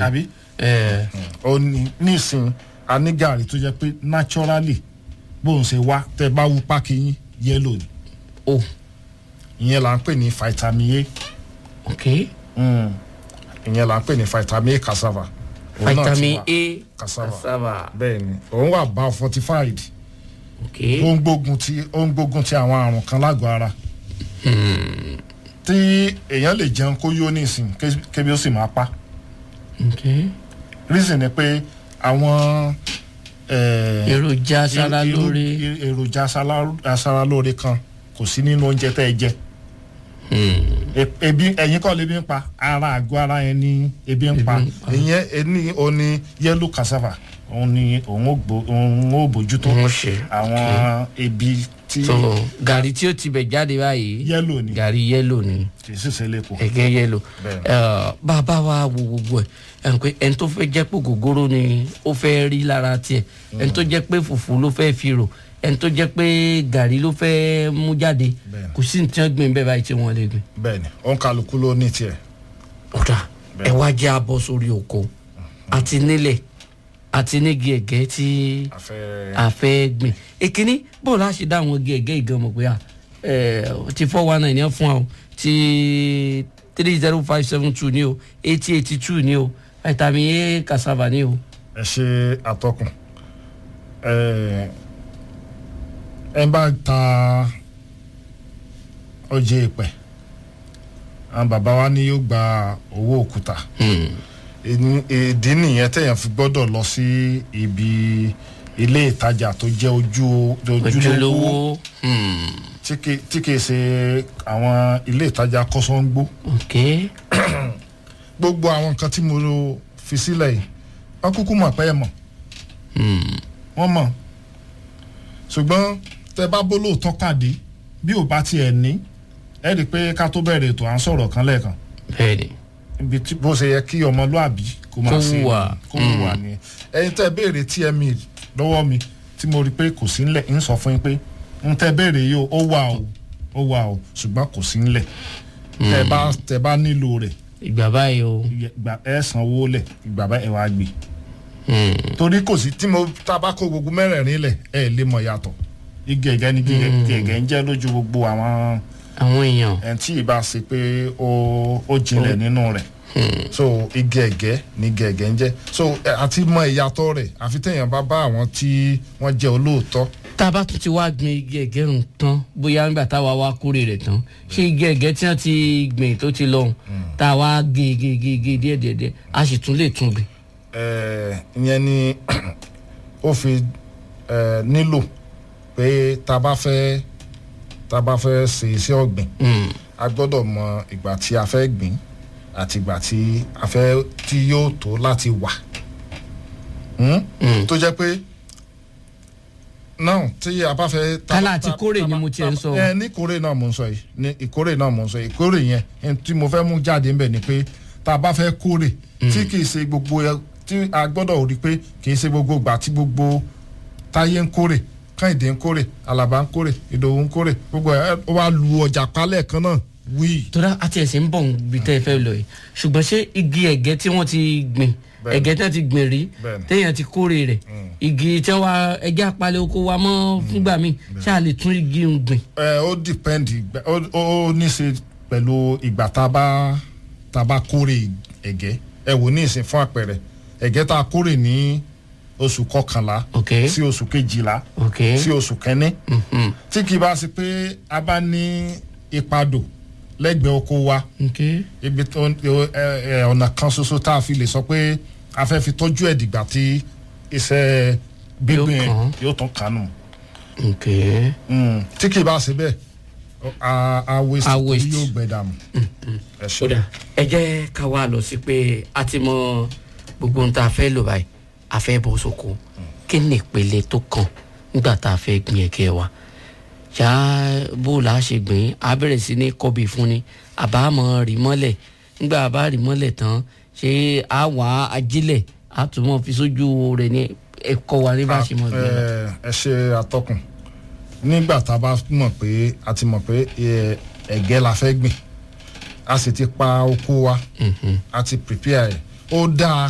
àbí ẹ ó ní nísìn a ní gàrí tó jẹ́ pé naturally bóun ṣe wá tẹ́ bá wú pákí yín yẹ́lò ni o ìyẹn là ń pè ní vitamin ok A mm. ìyẹn là ń pè ní vitamin A cassava Òun náà ti vitamin wà. a cassava cassava bẹ́ẹ̀ ni òun wà bá fortified ok ó ń gbógun ti ó ń gbógun ti àwọn àrùn kan lágọ̀ọ́ ara tí èèyàn lè jẹun kó yó nísìn ké- kébi ó sì máa pa ok reason ni pé àwọn eh, èròjà aṣara irú- lóore irú- èròjà aṣara- aṣara lóore kan kò sí nínú oúnjẹ tẹ́ ẹ jẹ E- ebi ẹ̀yin kọ́ lebi ń pa ara àgọ́ ara yẹn ní ebi ń pa Ebi ń pa. ìyẹn ẹni òní yellow cassava òun ni òun ò gbó- òun ò bójútó wọ́n ṣe àwọn ebi tí so gàrí tí ó ti bẹ̀ jáde báyìí yellow ni gàrí yẹ́lò ni kì í sì ṣe lẹ́kọ̀ọ́ ẹ̀gẹ́ yẹ́lò Bẹ́ẹ̀ni. Ẹ, bàbá wa wo gbogbo ẹ̀ ẹ̀ ń pé ẹni tó fẹ́ jẹ́ pé gògóró ni ó fẹ́ rí lára tiẹ̀ ẹni tó jẹ́ pé fùfú ló fẹ́ fi rò ẹni tó jẹ́ pé gàrí ló fẹ́ mú jáde Bẹ́ẹ̀ni. kò sí ní tí wọ́n gbìn bẹ́ẹ̀ báyìí tí wọ́n lè gbìn. bẹ́ẹ̀ ni òun kálukú ló ní tiẹ̀ ọ̀dà Bẹ́ẹ̀. ẹ wá jẹ́ abọ́ sórí oko àti nílẹ̀ àti nígi ẹ̀gẹ́ tí àfẹ́ a fẹ́ gbìn èkíní bó la ṣe dá àwọn igi ẹ̀gẹ́ ìgan mọ̀ pé à ẹ̀ ti four one nine yẹn fún wa o ti three zero five seven two ni o eighty eighty two ni o vitamin a cassava ni o. ẹ ṣe àtọkùn ẹ ẹ bá ta ọjà ìpẹ àwọn bàbá wa ní yóò gba owó òkúta Ìní- ìdí nìyẹn téèyàn fi gbọ́dọ̀ lọ sí ibi ilé ìtajà tó jẹ́ ojú ojúlówó ojúlówó hmm, tí kì- tí kìí ṣe àwọn ilé ìtajà kọ́sọ́ńgbó ok gbogbo àwọn nǹkan tí mo fi sílẹ̀ yìí wọ́n kúkú mọ̀ pé ẹ mọ̀ hmm, wọ́n mọ̀ ṣùgbọ́n tẹ bá bó lóòótọ́ pàdé bí ò bá tiẹ̀ ní ẹ rí i pé ká tó bẹ̀rẹ̀ ètò à ń sọ̀rọ̀ kan lẹ́ẹ̀kan bẹ́ẹ̀ni ibi tí bó ṣe yẹ kí ọmọlúàbí kó máa Kó ṣe hùwà. kó hùwà ni ẹyin tẹ béèrè tme lọ́wọ́ mi tí mo rí i pé kò sí ńlẹ̀ ń sọ fún yín pé ń tẹ béèrè yìí o ó wà o ó wà o ṣùgbọ́n kò sí ńlẹ̀ tẹ bá tẹ bá nílò rẹ̀ ìgbà báyìí o ìgbà ẹ sanwó lẹ̀ ìgbà bá ẹ wá gbé hmm, torí kò sí tí mo tá a bá kó gbogbo mẹ́rẹ̀ẹ̀rin lẹ̀ ẹ lè mọ̀ yàtọ̀ igi ẹ̀gẹ́ ni igi ẹ̀gẹ́ ń jẹ́ lójú gbogbo àwọn àwọn èèyàn ẹni tí ì bá ṣe pé ó ó jinlẹ̀ nínú rẹ̀ so igi ẹ̀gẹ́ ni igi ẹ̀gẹ́ ń jẹ́ so ẹ, àti mọ ìyàtọ̀ rẹ̀ àfi téèyàn bá bá àwọn tí wọ́n jẹ́ olóòótọ́ tá a bá tún ti wá gbin igi ẹ̀gẹ́ rùn tán bóyá nígbà táwa wá kórè rẹ̀ tán ṣé igi ẹ̀gẹ́ tí wọ́n ti gbìn tó ti lọ́hùn tá a wá gé gé gé gé díẹ̀ díẹ̀ díẹ̀ a sì tún lè tún gbìn. ẹ, ìyẹn ni ó fi ẹ, nílò pé tá a bá fẹ́ tá a bá fẹ́ ṣe iṣẹ́ ọ̀gbìn Hmm, a gbọ́dọ̀ mọ ìgbà tí a fẹ́ gbìn àti ìgbà tí a fẹ́ tí yóò tó láti wà Hmm? hmm. tó jẹ́ pé náà tí a bá fẹ́. ta- Kálá àti ta- kórè ta- ni ta- mo tiẹ̀ ń sọ. ẹ ní kórè náà mo ń sọ yìí ní ìkórè náà mo ń sọ yìí ìkórè yẹn ẹni tí mo fẹ́ mú jáde ń bẹ̀ ni pé tá a bá fẹ́ kórè tí kì í ṣe gbogbo ẹ tí a gbọ́dọ̀ rí pé kì í ṣe gbogbo ìgbà tí gbogbo táyé ń kórè káyìndé ń kórè alaba ń kórè ìdòwú ń kórè gbogbo ẹ ó wá lu ọjà palẹ̀ kan náà wíì. tóra àti ẹ̀sìn ń bọ̀ níbi tẹ́ ẹ fẹ́ lọ yìí ṣùgbọ́n ṣé igi ẹ̀gẹ́ tí wọ́n ti gbìn Bẹ́ẹ̀ni. ẹ̀gẹ́ tí wọ́n ti gbìn rí Bẹ́ẹ̀ni. téèyàn ti kórè rẹ̀ igi tí wọ́n ẹ̀gẹ́ apalẹ̀ oko wa mọ́ fúngbà míì ṣáà lè tún igi ń gbìn. ẹ ó depend ìgbà- ó ó ní í ṣe pẹ̀lú ìgbà tá a bá tá a bá kórè ẹ̀gẹ́ ẹ wò ní ìsìn fún àpẹẹrẹ ẹ̀gẹ́ tá a kórè ní oṣù kọkànlá ok sí oṣù kejìlá ok sí oṣù kẹ́ní mhm, tí kì í bá ṣe pé a bá ní ìpadò lẹ́gbẹ̀ẹ́ oko wa ok ibi tó ẹ ẹ ọ̀nà kan ṣoṣo tá a fi lè sọ pé a fẹ́ fi tọ́jú ẹ̀ dìgbà tí iṣẹ́ gbígbìn Yóò kàn án. yóò tún kánú ok Mm, tí kì í bá ṣe bẹ́ẹ̀ a a waste A torí waste. yóò gbẹ dànù. ẹ ṣe kódà ẹ jẹ́ ká wá lọ sí pé a ti mọ gbogbo ohun tá a fẹ́ lò báyìí a fẹ́ bọ́ sóko kí ni ìpele tó kàn nígbà tá a fẹ́ gbin ẹ̀gẹ́ wa ṣá bó la ṣe gbìn á bẹ̀rẹ̀ sí ní kọ́bí fún ni àbá mọ̀ rí mọ́lẹ̀ nígbà bá rí mọ́lẹ̀ tán ṣé a wà á ajílẹ̀ a tún mọ̀ fi sójú rẹ̀ ní ẹ̀kọ́ wa ní bá ṣe mọ̀ gbìn lọ. ẹ ẹ ṣe atọ́kùn nígbà tá a bá mọ̀ pé a ti mọ̀ pé ẹ, ẹ̀gẹ́ la fẹ́ gbìn a sì ti pa oko wa Mhm. a ti prepare ẹ̀ ó dáa